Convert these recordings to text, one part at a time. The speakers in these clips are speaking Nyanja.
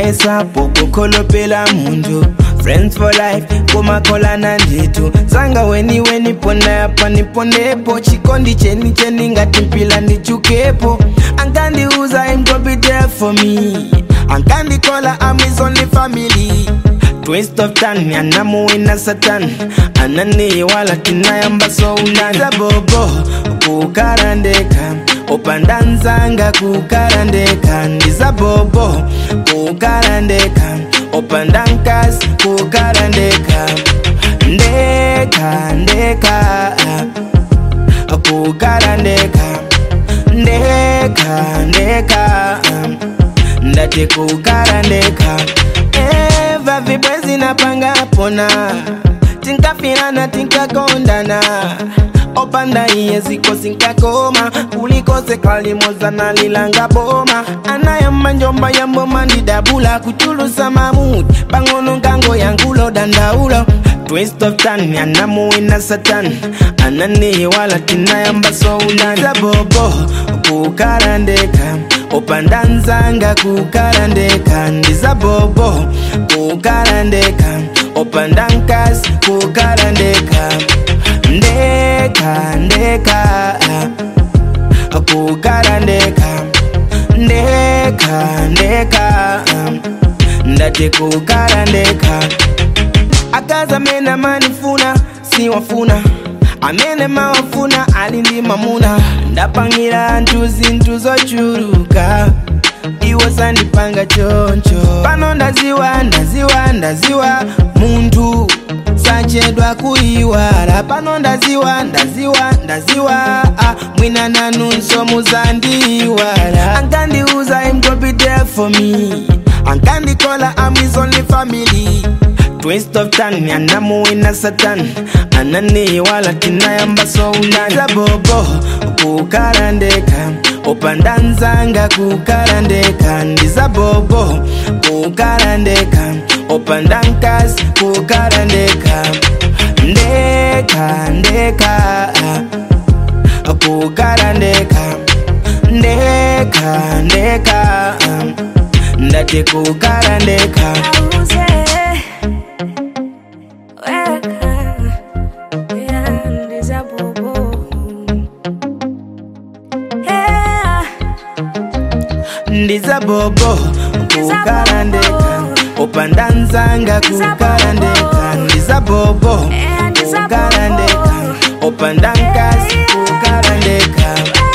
ndinayesa pokukholopela muntu friends for life kumakholana nditu zanga weni weni pona yapa niponepo chikondi cheni cheni ngati mpila ndichukepo ankandiuza im go be there for me ankandikola I'm his only family twist of tan anamuwina satan anani wala tinayamba sounaniza bobo kukarandeka upandanzanga kukarandeka ndiza bobo kukarandeka upandankas kukarandeka ndeka ndeka kukarandeka ndeka ndeka ndati kukarandeka eva vibwezi napanga pona tinkafirana tinkakondana opanda iye ziko sinkakoma ulikose kalimoza nalilanga boma anayamba njomba yamboma ndidabula kuchulusa mamudi pang'ono ngango yangulo dandaulo twist of tan anamuwina satan anani wala tinayamba sounaniza bobo kukarandeka upandanzanga kukarandeka ndiza bobo kukarandeka upandankas kukarandeka ndeka ndeka kukarandeka ndeka ndeka ndati kukarandeka akaza amene amanifuna siwafuna amene mawafuna ali ndi mamuna ndapangira anthu zinthu zochuluka iwo sandipanga choncho pano ndaziwa ndaziwa ndaziwa munthu sachedwa kuyiwala pano ndaziwa ndaziwa ndaziwa ah, mwina nanunso muzandiyiwala ankandiuza im go be there for me ankandikola I'm his only family twist of tan anamuwina satan anani wala tinayamba sounaniza bobo kukarandeka upandanzanga kukarandeka ndiza bobo kukarandeka upandankas kukarandeka ndeka ndeka kukarandeka ndeka ndeka ndati kukarandeka Auze, weka, yeah, ndiza bobo. Yeah, ndiza bobo kukarandeka upandanzanga kukarandeka ndiza bobo Yeah, ndiza kukarandeka bobo. upandankas kukarandeka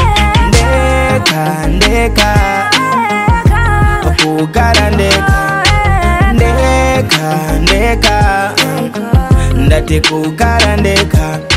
ndeka ndeka weka, kukarandeka ndeka ndeka ndati kukarandeka